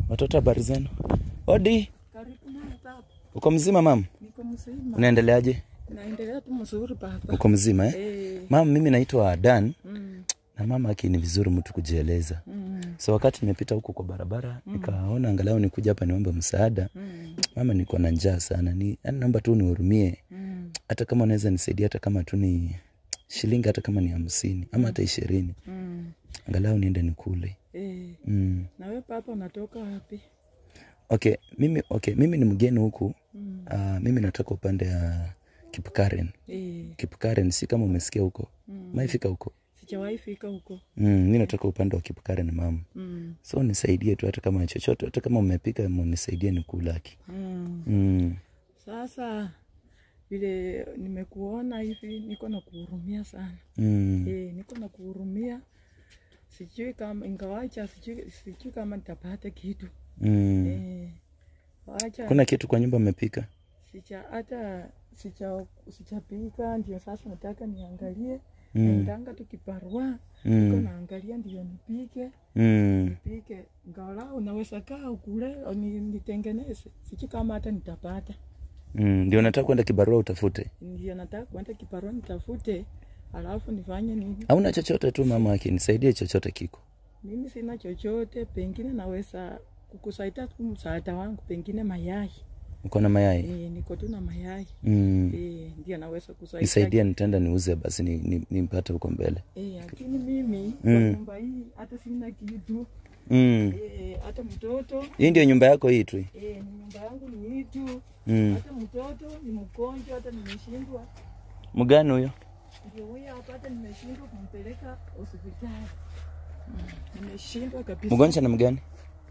Watoto habari zenu? Odi, Karibu na baba. uko mzima mam? Niko mzima. Unaendeleaje? Naendelea tu mzuri baba. Uko mzima eh? Eh. Mam, mimi naitwa Dan Mm. na mama aki ni vizuri mtu kujieleza. Mm. So wakati nimepita huko kwa barabara nikaona angalau nikuja hapa niombe msaada. Mm. Mama, niko na njaa sana, ni yani naomba tu nihurumie, Mm. hata kama unaweza nisaidia, hata kama tu ni shilingi, hata kama ni hamsini ama hata ishirini, Mm. angalau niende nikule. Eh. Mm. Na wewe baba unatoka wapi? Okay, mimi okay, mimi ni mgeni huku. Mm. Uh, mimi natoka upande ya Kipkaren. Eh. Kipkaren si kama umesikia huko. Mm. Maifika huko. Sijawahi fika huko. Mm, mimi natoka upande wa Kipkaren mama. Mm. So nisaidie tu hata kama chochote, hata kama umepika nisaidie nikulaki. Mm. Mm. Sasa vile nimekuona hivi niko na kuhurumia sana. Mm. Eh, niko na kuhurumia. Sijui kama ingawacha sijui, sijui kama nitapata kitu. Mm. Eh. Wacha Kuna kitu kwa nyumba umepika? Sija hata sija sijapika, ndio sasa nataka niangalie Mm. naendanga tu kibarua niko Mm. naangalia ndio nipike Mm. nipike, ngalau unaweza kaa ukule au ni- nitengeneze, sijui kama hata nitapata. Mm. Ndio nataka kwenda kibarua utafute. Ndio nataka kwenda kibarua nitafute, alafu nifanye nini. Hauna chochote tu mama yake, nisaidie chochote kiko. Mimi sina chochote, pengine naweza kukusaidia tu msaada wangu, pengine mayai. Uko na mayai? E, niko tu na mayai Mm. e, ndio naweza kusaidia Nisaidie nitaenda niuze basi ni, ni, nipate huko mbele. Eh, lakini mimi kwa Mm. nyumba hii hata sina kitu Mm. eh, hata mtoto Hii ndio nyumba yako hii tu. eh, ni nyumba yangu ni hii tu, Mm. hata mtoto ni mgonjwa, hata nimeshindwa, Mgani huyo? ndio huyo hapa, hata nimeshindwa kumpeleka hospitali mm. Nimeshindwa kabisa. Mgonjwa na mgani?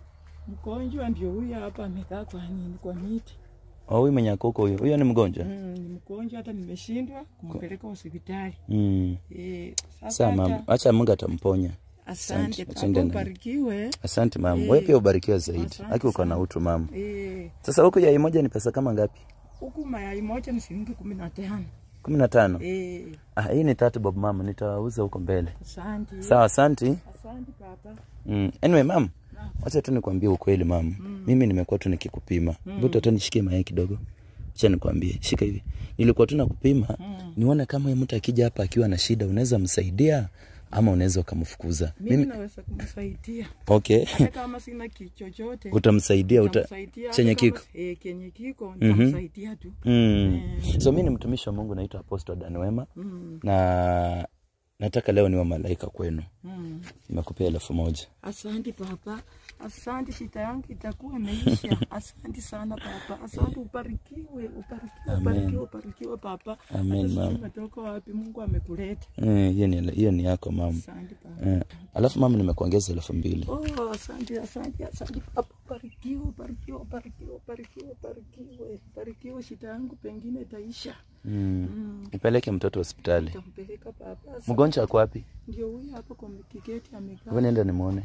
Mgonjwa ndio huyo hapa amekaa kwa nini, kwa miti Oh, huyu mwenye ako huko huyo. Huyo ni mgonjwa. mm, ni mgonjwa, hata nimeshindwa kumpeleka hospitali Mm. eh, sasa Sawa mama, hata acha Mungu atamponya. asante Asante, baba, asante na- ubarikiwe Asante mama. Eh, Wewe pia ubarikiwe zaidi. asante Haki uko na sana. utu mama. eh, Sasa huku yai moja ni pesa kama ngapi? huku mayai moja ni shilingi kumi na tano. kumi na tano. Eh, Ah, hii ni tatu bob mama, nitauza huko mbele. asante. Sawa, asanti. Asante baba. Mm. Anyway mam, wacha tu nikwambie ukweli mam. Mimi nimekuwa tu nikikupima. Hebu mm. nishikie mayai kidogo. Acha nikwambie, shika hivi. Nilikuwa tu nakupima Mm. nione kama huyu mtu akija hapa akiwa na shida unaweza msaidia ama unaweza ukamfukuza. Mimi naweza kumsaidia Okay. hata kama sina ki chochote. Utamsaidia uta nitamsaidia, chenye hata kama- kiko. Eh, kenye kiko nitamsaidia tu. Mm. So mimi ni mtumishi wa Mungu naitwa Apostle Dan Wema Mm. na nataka leo niwe malaika kwenu. Mm. Nimekupea elfu moja. Asante baba, asante, shida yangu itakuwa imeisha. Asante sana baba, asante, ubarikiwe, ubarikiwe, ubarikiwe, ubarikiwe baba. Amen, Hata sijui mama. umetoka wapi, Mungu amekuleta. Eh, hiyo ni hiyo ni yako mama. Asante baba. Eh, alafu mama nimekuongeza elfu mbili. Oh, asante, asante, asante baba, ubarikiwe, ubarikiwe, ubarikiwe, ubarikiwe, ubarikiwe, ubarikiwe, shida yangu pengine itaisha. Mm. Mm. Nipeleke mtoto hospitali. Nitampeleka baba. Asante. Mgonjwa ako wapi? Ndio huyu hapo kwa kigeti amekaa. Wewe nenda nimuone.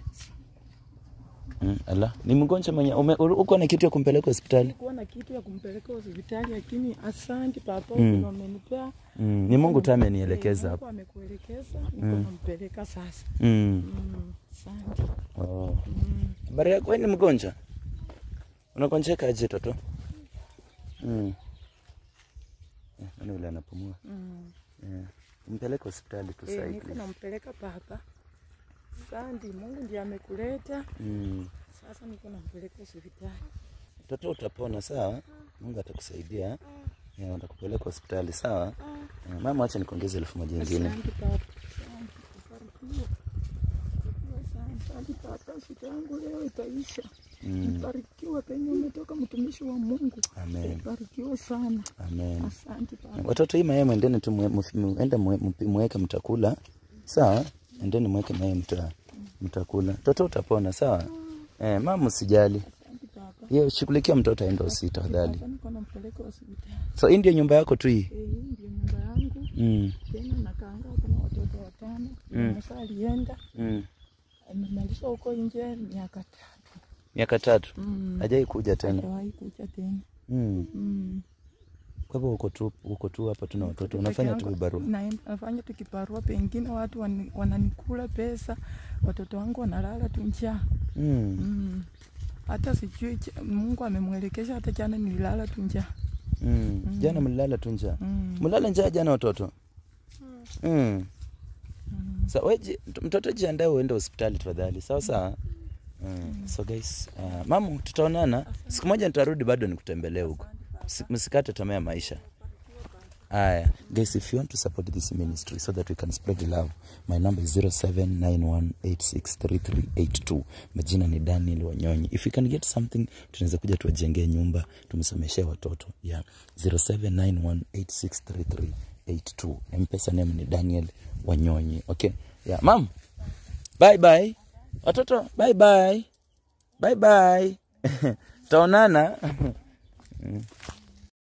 Mm, ala, ni mgonjwa mwenye ume- uko na kitu ya kumpeleka hospitali? Nilikuwa na kitu ya kumpeleka hospitali lakini asante baba, Mm. mm. umenipea Mm, ni Mungu tu amenielekeza Eh, hapo. Mungu amekuelekeza, niko nampeleka sasa. Mm. Mm, Asante. Oh. Mm. Habari yako wewe ni mgonjwa? Unagonjeka aje toto? Mm. Eh, nani yule anapumua? Mm. Yeah. Mpeleke hospitali tu Eh, sasa niko hivi. nampeleka baba. Asante, Mungu ndiye amekuleta. Mm. Sasa niko nampeleka hospitali. Toto utapona sawa? Mungu atakusaidia. Yeah, atakupeleka hospitali sawa? Eh, Mama acha nikuongeze elfu moja nyingine. Asante baba. Asante. Ubarikiwe. Ubarikiwe sana. Asante baba, shida yangu leo itaisha. Mm. Ubarikiwe penye umetoka mtumishi wa Mungu. Amen. Ubarikiwe sana. Amen. Asante baba. Watoto hii mayai mwendeni tu mwe- mf- muende mwe- mpi- mweke mtakula. Sawa? Endeni mweke mayai mta mtakula. Toto utapona sawa? Eh, mama usijali. Asante baba. Yeye shughulikia mtoto aende hospitali tafadhali. Sasa niko nampeleka hospitali. So hii ndio nyumba yako tu hii. Eh, hii ndio nyumba yangu. Mm. Tena nakaanga kuna watoto watano. Mm. Musa alienda Mm. amemaliza huko nje miaka tatu. Miaka tatu. Mm. Hajai kuja tena. Hajawahi kuja tena. Mm. Mm. Kwa hivyo uko tu uko tu hapa tuna watoto. Unafanya tu vibarua. Na- Nafanya tu kibarua, pengine watu wani- wananikula pesa, watoto wangu wanalala tu njaa. Mm. Mm. hata sijui ch- Mungu amemwelekesha. Hata jana nililala tu njaa Mm. Jana mlilala tu njaa. mm. Mlala njaa jana watoto? Mm. Sa we ji- mtoto jiandae uende hospitali tafadhali. Sawa sawa. Mm. So guys, uh, mamu tutaonana. Siku moja nitarudi bado nikutembelee huko. Si- Msikate tamaa ya maisha. Aya, guys, if you want to support this ministry so that we can spread the love, my number is 0791863382. Majina ni Daniel Wanyonyi. If you can get something, tunaweza kuja tuwajengee nyumba, tumsomeshee watoto. Yeah, 0791863382. M-Pesa name ni Daniel Wanyonyi. Okay. Yeah, mam. Bye bye. Watoto, bye bye. Bye bye. Taonana. Mm.